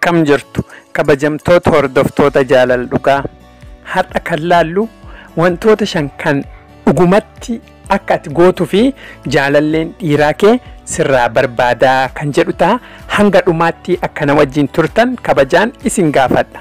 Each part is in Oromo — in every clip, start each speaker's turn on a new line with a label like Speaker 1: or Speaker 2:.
Speaker 1: akkam jirtu kabajamtoota hordoftoota jaalala dhugaa har'a kan laallu wantoota shan kan dhugumatti akka ati gootuu fi jaalalleen dhiiraa kee sirraa barbaadaa kan jedhu ta'a hanga dhumaatti akka na wajjin turtan kabajaan isin gaafadha.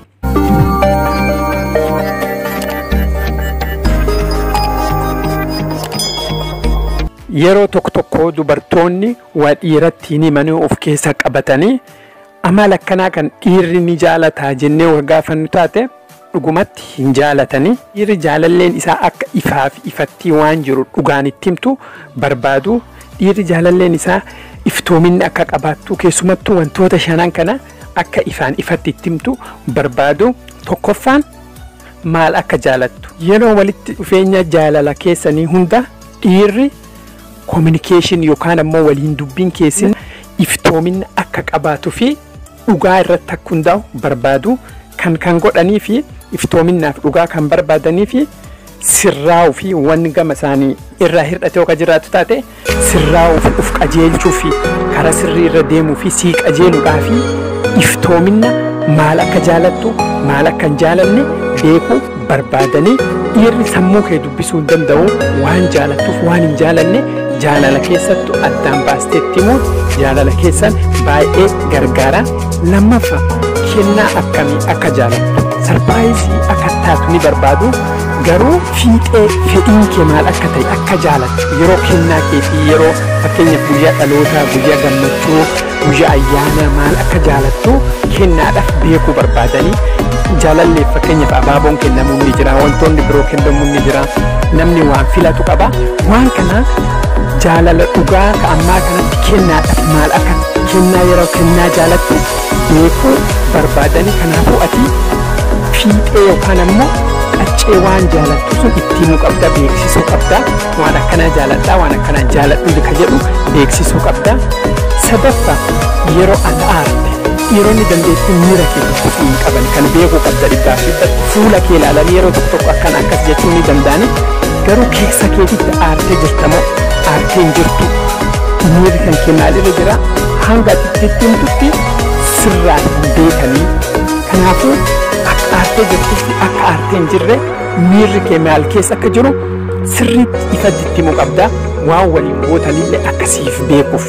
Speaker 1: Yeroo tokko tokko dubartoonni waa dhiiratti hin himanii of keessa qabatanii amala akkanaa kan dhiirri ni jaalataa jennee wal gaafannu taate dhugumatti hin jaalatanii dhiirri jaalalleen isaa akka ifaa fi ifattii waan jiru dhugaan itti himtu barbaadu dhiirri jaalalleen isaa iftoominni akka qabaattu keessumattuu wantoota shanan kana akka ifaan ifatti itti himtu barbaadu tokkoffaan maal akka jaalattu yeroo walitti dhufeenya jaalala keessanii hunda dhiirri koominikeeshin yookaan ammoo waliin dubbiin keessin iftoominna akka qabaatuu fi dhugaa irratti akka hundaa'u barbaadu kan kan godhanii fi iftoominnaaf dhugaa kan barbaadanii fi sirraa'uu fi wanni gama isaanii irraa hir'ate yoo jiraatu taate sirraa'uu fi uf qajeelchuu fi karaa sirrii irra deemuu fi sii qajeeluudhaa fi iftoominna maal akka jaalattu maal akka hin jaalanne beekuu barbaadanii dhiirri sammuu kee dubbisuu hin danda'u waan jaalattuuf waan hin jaalanne jaalala keessattu addaan baasteetti immoo jaalala keessan baay'ee gargaara lammaffaa kennaa akkamii akka jaalattu sarbaayizii akka taatu ni barbaadu garuu fiixee fedhiin kee maal akka ta'e akka jaalattu yeroo kennaa keetii yeroo fakkeenyaaf guyyaa dhalootaa guyyaa gammachuu guyyaa ayyaana maal akka jaalattu kennaadhaaf beekuu barbaadanii jaalalleef fakkeenyaaf abaaboon kennamuu ni jira wantoonni biroo kennamuu ni jira namni waan filatu qaba waan kana jaalala dhugaa ka ammaa kanatti kennaadhaaf maal akka kennaa yeroo kennaa jaalattu beekuu barbaadanii kanaafuu ati fiixee yookaan ammoo qaccee waan jaalattu sun itti himuu qabda beeksisuu qabda waan akkanaa jaaladhaa waan akkanaa jaaladhu ka jedhu beeksisuu qabda sadaffaa yeroo ati aarte dhiironni dandeettii miira kee dubbisuu hin qaban kan beekuu qabda dhibbaa fi fuula kee ilaalanii yeroo tokko tokko akkana akkas jechuu ni danda'ani garuu keessa keetitti aartee jirtamoo aartee hin jirtu miirri kan kee maalirra jira hanga ati itti himtutti sirraa hin beekanii kanaafuu akka aartee jirtutti akka aartee hin jirre miirri kee maal keessa akka jiru sirriitti ifatti itti himuu qabda waan waliin gootanillee akkasiif beekuuf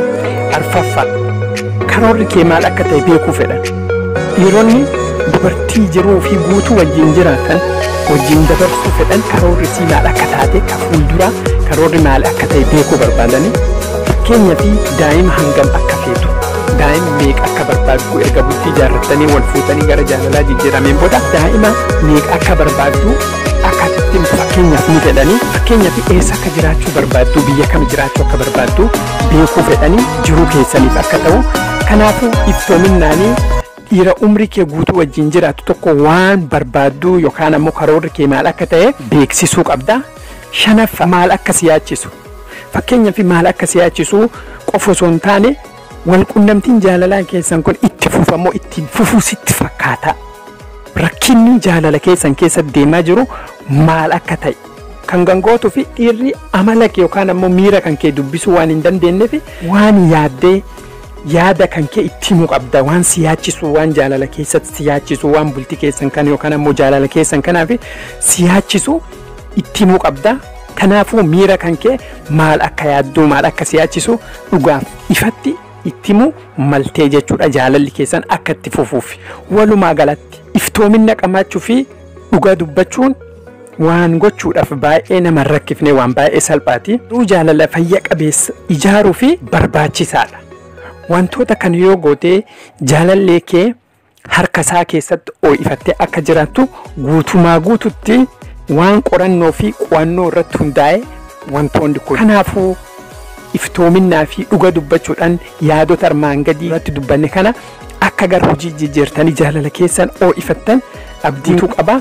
Speaker 1: arfaffaa karoorri kee maal akka ta'e beekuu fedhan dhiironni dubartii jiruu fi guutuu wajjin jiraatan wajjin dabarsuu fedhan karoorri sii maal akka taate ka fuulduraa karoorri maal akka ta'e beekuu barbaadanii fakkeenya fi daa'ima hangam akka feetu daa'ima meeqa akka barbaaddu erga bultii jaarrattanii wal fuutanii gara jaalalaa jijjiirameen booda daa'ima meeqa akka barbaaddu akka ittiin fakkeenyaaf ni fedhanii fakkeenyaaf eessa akka jiraachuu barbaaddu biyya kam jiraachuu akka barbaaddu beekuu fedhanii jiruu keessaniif akka ta'u kanaafuu iftoominnaanii dhiira umrii kee guutuu wajjin jiraatu tokko waan barbaaddu yookaan ammoo karoorri kee maal akka ta'e beeksisuu qabda shanaffa maal akka si yaachisu fakkeenyaaf maal akka si yaachisu qofa osoo hin taane wal qunnamtiin jaalalaa keessan kun itti fufamoo ittiin fufuu sitti fakkaata rakkinni jaalala keessan keessa deemaa jiru maal akka ta'e kan gangootuu fi dhiirri amala kee yookaan ammoo miira kan kee dubbisuu waan hin dandeenyeef waan yaaddee yaada kan kee itti himuu qabda waan si yaachisu waan jaalala keessatti si yaachisu waan bultii keessan kan yookaan ammoo jaalala keessan kanaaf si yaachisu itti himuu qabda kanaafuu miira kan kee maal akka yaadduu maal akka si yaachisu dhugaaf ifatti itti himuu maltee jechuudha jaalalli keessan akka itti fufuuf walumaa galatti iftoominna qabaachuu fi dhugaa dubbachuun waan gochuudhaaf baay'ee nama rakkifne waan baay'ee salphaati jaalala fayya qabeessa ijaaruu fi barbaachisaadha. wantoota kan yoo gootee jaalallee kee harka isaa keessatti ho'ifattee akka jiraattu guutumaa guututti waan qorannoo fi qo'annoo irratti hundaa'e wantoonni kun. Kanaafuu iftoominnaa fi dhuga dubbachuudhaan yaadota armaan gadii irratti dubbanne kana akka gara hojii jijjiirtanii jaalala keessan ho'ifattan abdiitu qaba.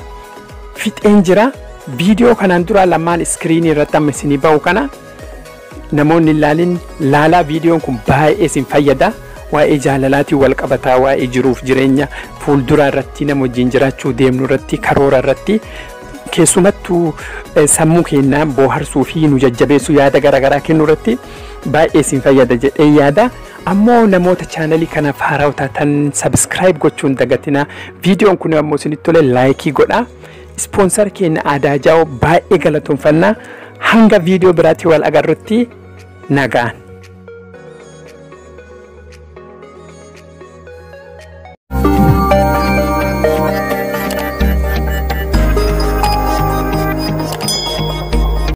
Speaker 1: Fixeen jira. Viidiyoo kanaan dura lamaan iskiriinii irratti amma isinii ba'u kana namoonni ilaalin laalaa viidiyoon kun baay'ee isin fayyada waa'ee jaalalaatiin wal qabataa waa'ee jiruuf jireenya fuulduraa irratti nama wajjin jiraachuu deemnu irratti karoora irratti keessumattuu sammuu keenya booharsuu fi nu jajjabeessuu yaada garaagaraa kennuu irratti baay'ee isin fayyada jedhee yaada. Ammoo namoota chaanalii kanaaf haaraa taatan sabiskiraayib gochuun dagatina. Viidiyoon kun ammoo isinitti tole laayikii godha. Ispoonsar keenya aadaa jaa'oo baay'ee galatoomfanna. Hanga viidiyoo biraatti wal agarrutti nagaan.